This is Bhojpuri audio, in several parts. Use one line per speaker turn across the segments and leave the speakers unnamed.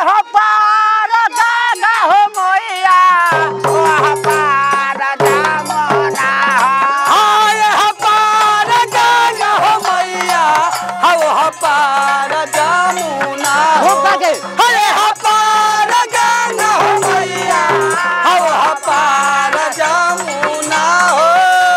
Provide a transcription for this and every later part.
हो पार गंगा हो मोइया वह पार जमुना
हाय हपार गंगा हो मैया हव हपार जमुना हो
हो के
अरे हपार गंगा हो मैया हव हपार जमुना हो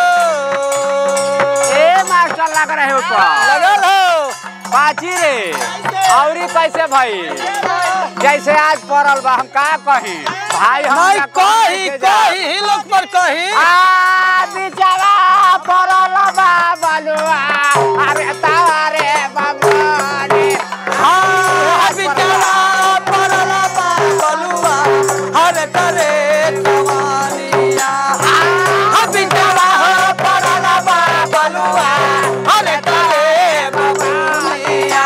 ए मास्टर लग रहे ऊपर
लगल हो
बाजी रे औरी कैसे भाई जैसे आज पड़ल बा हम का कही भाई हम
नहीं
का
कही
के जा-
कही ही लोग पर कही
आ बिचारा पड़ल बा बलुआ अरे तारे बाबा
हाँ बिचारा पड़ल बा बलुआ हर करे जवानिया हाँ बिचारा हो पड़ल बा बलुआ हर करे बबुनिया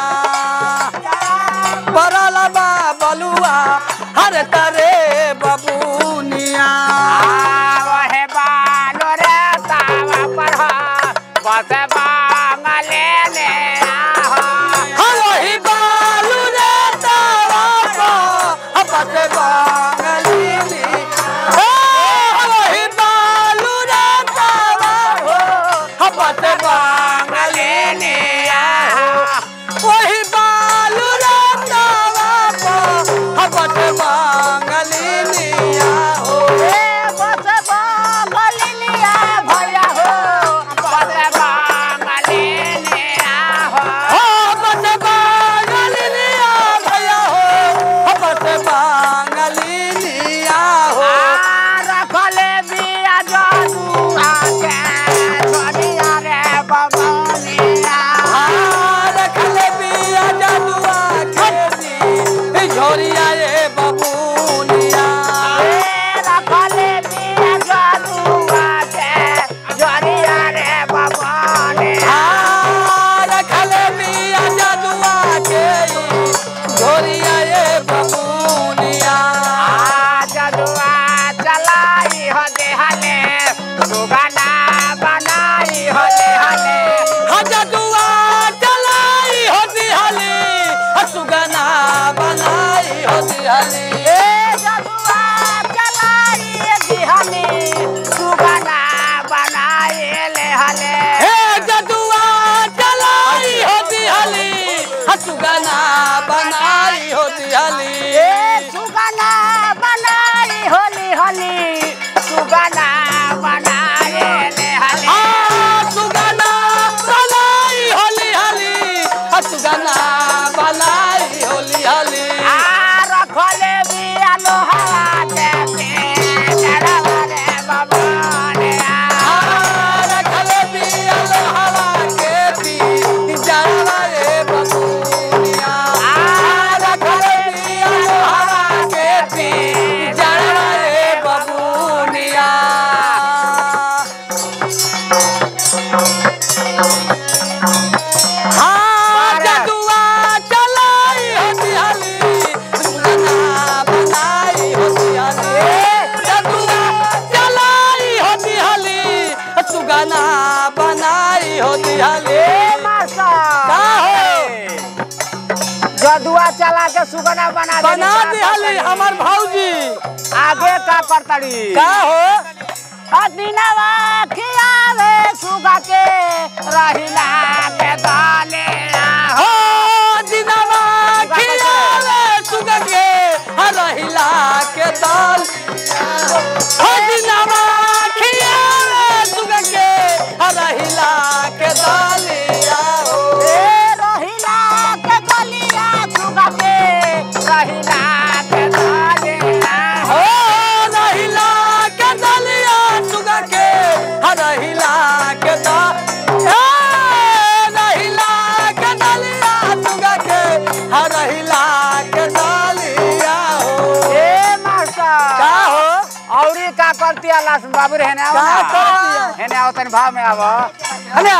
पड़ल बा बलुआ हर करे बबुनिया
वहे बालो रे तावा पर हो बस बांगले ने आहो
हलोही बालू रे तारा पा हपत बांगलीली ओ हलोही बालू रे तारा हो हपत बांगलीली वही बालू रे तारा पा हपत बांगलीली हो
बस बांगले लिया भैया हो बस बांगले ने आहो
हो हपत बांगलीली भैया हो हपत बांगलीली हो
रखले बिया जादू आके छोड़िया रे बबनिया
रखले बिया जदुआ खेती झोरिया रे बबूनिया
रखले बिया जादू आके छोड़िया रे बबनिया
रखले बिया जदुआ के झोरिया रे बबूनिया
जदुआ चलाई हो देहले सुगना बनाई हो देहले
जदुआ चलाई होती हली सुगना बनाई होती हली
ए जदुआ चलाई देहले सुगना बनाई ले हले
हे जदुआ चलाई होती हली सुगना बनाई होती हली
ए सुगना बनाई होली होली सुगना बनाए ले हले
आ सुगना बनाई होली हली आ सुगना बनाई होली हली
आ रखले बिया लोहा देते चढ़वा रे बबने
आ रखले बिया लोहवा के पी जरवा रे बबूनिया आ रखले बिया लोहवा के पी जरवा रे बबूनिया हाँ जदुआ चलाई होती हली सुगना बनाई होती हली जदुआ चलाई होती हली सुगना बनाई होती हली का हो?
जदुआ चला के सुगना बना देली
बना
का
दी हली
करतड़ी?
हमार भौजी
आगे का करतड़ी
का हो
दिनवा खियावे सुगा के रहिला के दाने
हो दिनवा खियावे सुगा के रहिला के दाल हो दिनवा खियावे सुगा के रहिला के दालिया हो
ए रहिला के गलिया सुगा के रहिला के दाने
हो रहिला के दलिया सुगा के रहिला के दा ए, रहिला के दलिया सुगा के रहिला के दालिया हो
ए मास्टर
का हो
औरी का करती लास बाबू रे हेने आओ
का
ना
करती?
हेने आओ तनी भाव में आवो
अरे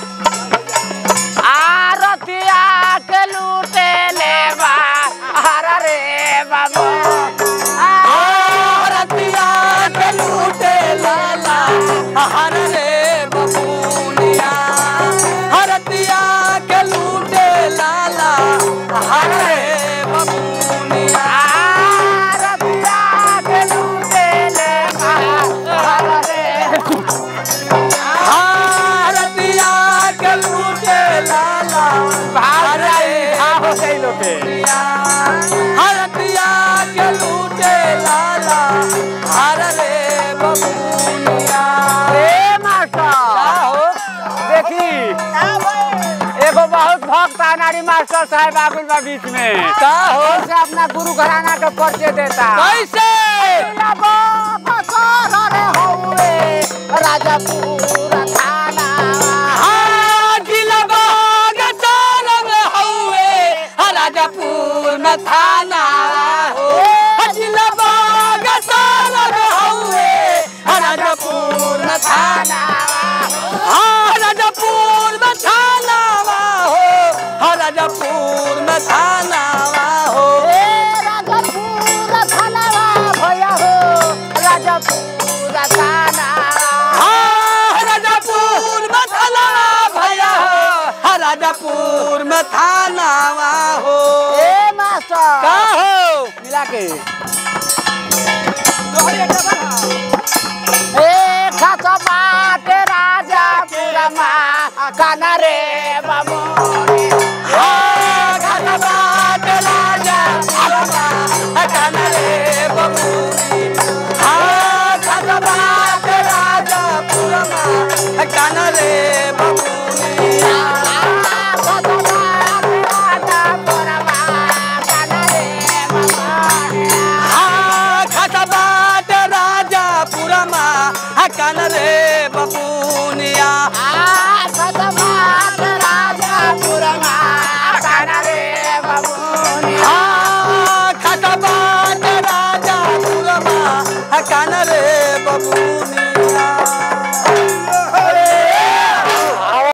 आरतिया के लूटे लेवा हर रे बाबू
आरतिया के लूटे लाला हर रे बबूनिया हरतिया के लूटे लाला हर रे बबूनिया बबूनिया हरतिया के लूटे लाला हर रे बबूनिया
ए मास्टर
हो
देखी एगो बहुत भक्त अनारी मास्टर साहब आगुल बा बीच में
का हो
से अपना गुरु घराना के परिचय देता
कैसे
राजापुर थाना
हाँ, जिलबा गचार में हउए, राजापुर में थाना हो जिलबा गचार में हउए, राजापुर में थाना हाँ राजापुर में थाना हो हाँ, राजापुर में थाना हो
राजापुर थाना भैया हो राजापुर थाना
हाँ, राजापुर में थाना भैया हो हाँ, राजापुर में थाना हो
ए मास्टर
का हो
मिला के ए खासा बाटे राजापुर मा काना रे बाबू
हाँ, खाना बात राजा पुरमा, खाना रे बबूरी। हाँ, खाना बात राजा पुरमा, खाना रे बबूरी। हाँ, खाना बात राजा पुरमा, खाना रे बबूनिया। हाँ, खाना बात राजा पुरमा, खाना रे